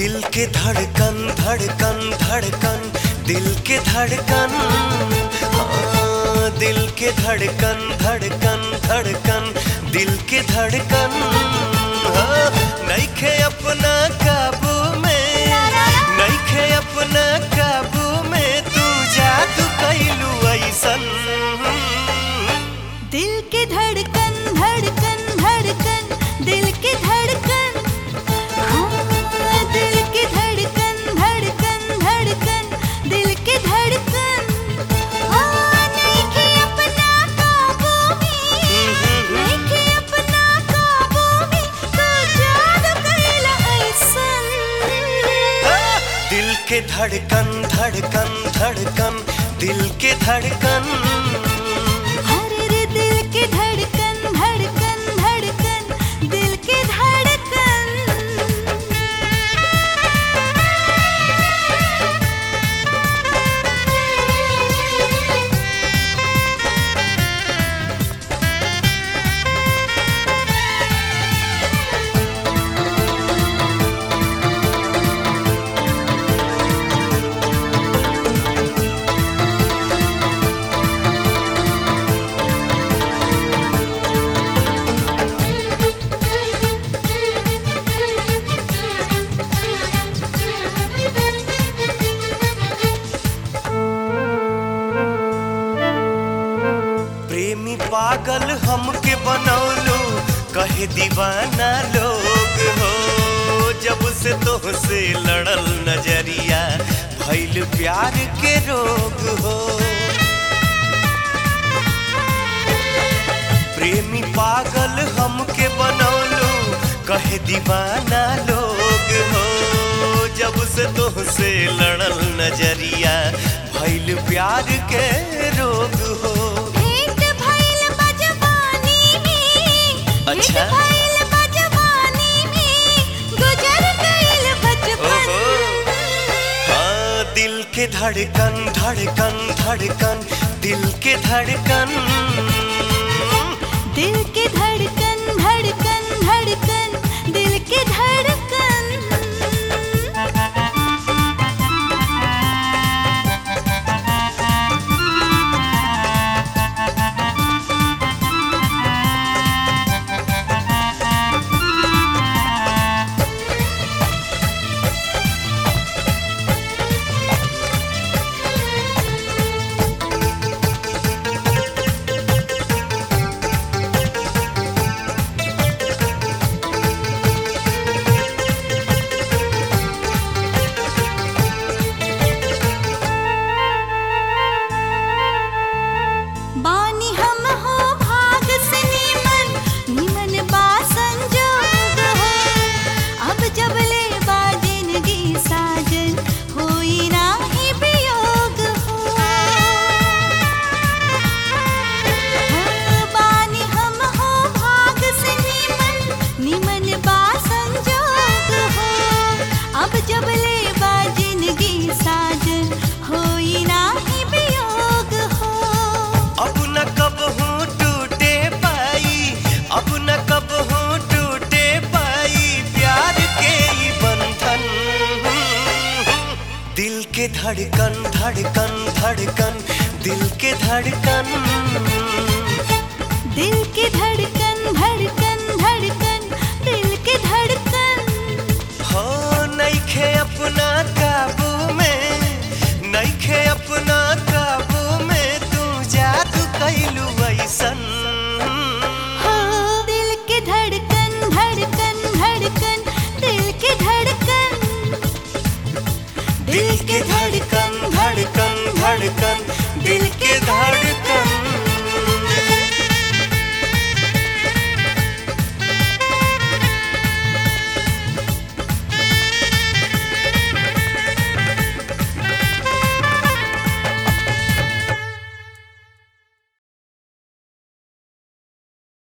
दिल के धड़कन धड़कन धड़कन दिल के धड़कन हाँ, दिल के धड़कन धड़कन धड़कन दिल के धड़कन हाँ, नइखे अपना काबू में नइखे अपना काबू में तू जादू कैलू ऐसन दिल के धड़कन धड़कन धड़कन दिल के धड़कन हाँ, दिल के धड़कन धड़कन धड़कन दिल के धड़कन हाँ, नइखे अपना काबू में नइखे अपना काबू में तू जादू कइला अइसन दिल के धड़कन धड़कन धड़कन दिल के धड़कन अरे रे दिल के धड़कन धड़कन धड़कन दिल के धड़कन प्रेमी पागल हमके बनौलो कहे दीवाना लोग हो जब से तोहसे लड़ल नजरिया भइल प्यार के रोग हो प्रेमी पागल हमके बनौलो कहे दीवाना लोग हो जब से तोहसे लड़ल नजरिया भइल प्यार के रोग हो भेंट भइल बजवानी में अच्छा। भेंट भइल बजवानी में गुजर गइल बचपन ओहो। हाँ दिल के धड़कन धड़कन धड़कन दिल के धड़कन दिल के धड़कन धड़कन धड़कन दिल के धड़कन बानी हम हो भाग से नीमन नीमन बा संजोग हो अब जब ले बा जिंदगी साजन होई नाही वियोग हो हाँ, बानी हम हो भाग से नीमन नीमन बा संजोग हो अब जब ले बा जिंदगी साजन होई नाही वियोग हो अब न कब हूँ टूटे पाई अब न कब हूँ टूटे पाई प्यार के ही बंधन दिल के धड़कन धड़कन धड़कन दिल के धड़कन दिल के धड़कन